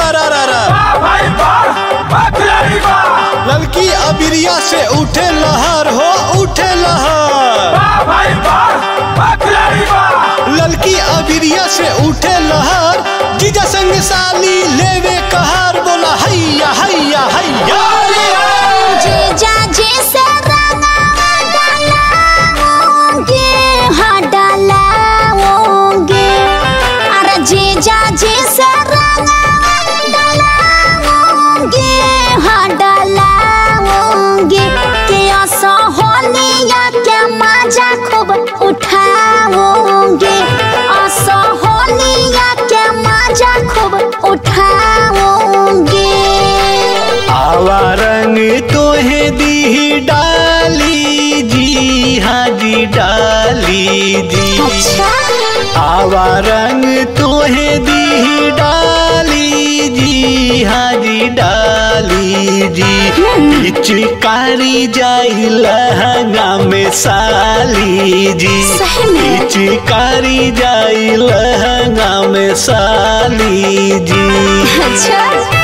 सारा रा रा भाई बार बकरी बार ललकी अबिरिया से उठे लहर हो उठे लहर भाई बार बकरी बार ललकी अबिरिया से उठे लहर जीजा संग साली लेवे कहार बोला हैया हैया हैया जीजा जी से रंगावा डालाओगे हाँ डालाओगे अरे जीजा जी से रंगावा डालाओगे हाँ डालाओगे के असहोलिया के मजा खूब उठाओगे असहोलिया के मजा खूब उठाओगे आवा रंग तोहे दी डाली जी हाँ जी डाली जी अच्छा आवा रंग तोहे दी डाली जी हाँ जी डाली जी पिचकारी जाई लहंगा में साली जी सही में? पिचकारी जाई लहंगा में साली जी अच्छा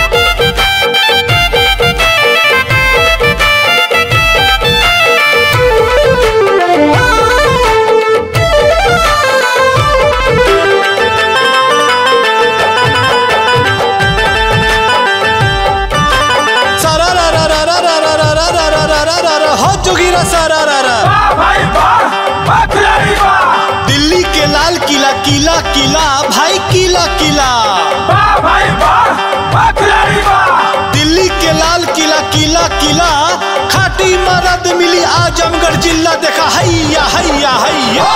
सारा रा रा रा रा रा रा रा रा रा रा रा रा रा हो जोगिरा सारा रा रा भाई बार बकरी बार दिल्ली के लाल किला किला किला भाई किला किला भाई बार बकरी बार दिल्ली के लाल किला किला किला खाटी मरद मिली आजमगढ़ जिला देखा हैया हैया हैया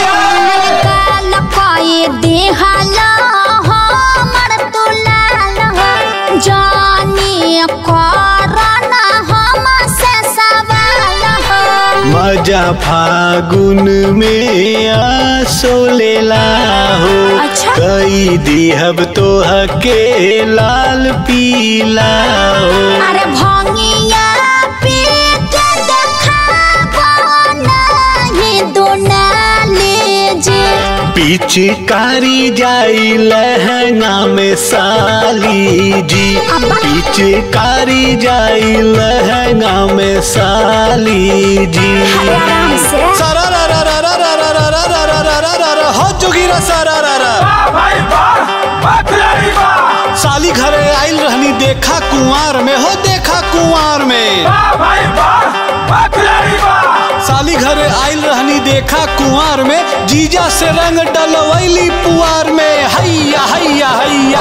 काल पाए देहाला हमर दुलाल हो जानी करना हम से सवाल हो मजा फागुन में आसो लेला हो अच्छा। कई दिहब तो हके लाल पीला हो अरे भंगिया पी के देखाबो नहीं दुनाले जे पिचकारी जाई लहंगा में साली जी अब्बा। पिचकारी जाई लहंगा में साली जी अरे आराम से सारा रा रा रा रा रा रा रा रा रा रा रा रा रा रा हो जोगिरा सारा रा रा भाई बार बकरी बार साली घरे आइल रहनी देखा कुंवार में हो देखा कुंवार में भाई बार बकरी बार साली घरे आइल रहनी देखा कुंवार में जीजा से रंग डलवैली पुआर में हैया हैया हैया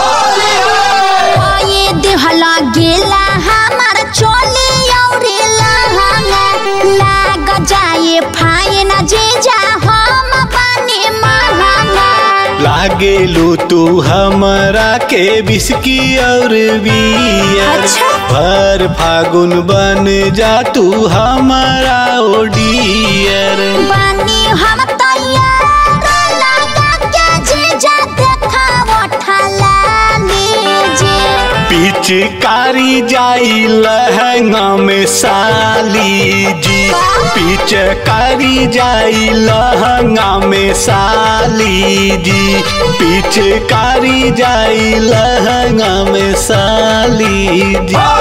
ये देहला गेला हमार चोली औरी लहंगा लाग जाए फाइन जीजा हम बने महंगा लागेलू तू हमरा के बिस्की और बियर अच्छा। भर फागुन बन जा तू हमारा ओडियर बनी हम तैयार लगा के जीजा देखा उठला लीजिए पिचकारी जाई लहंगा में साली जी पिचकारी जाई लहंगा में साली जी पिचकारी जाई लहंगा में साली जी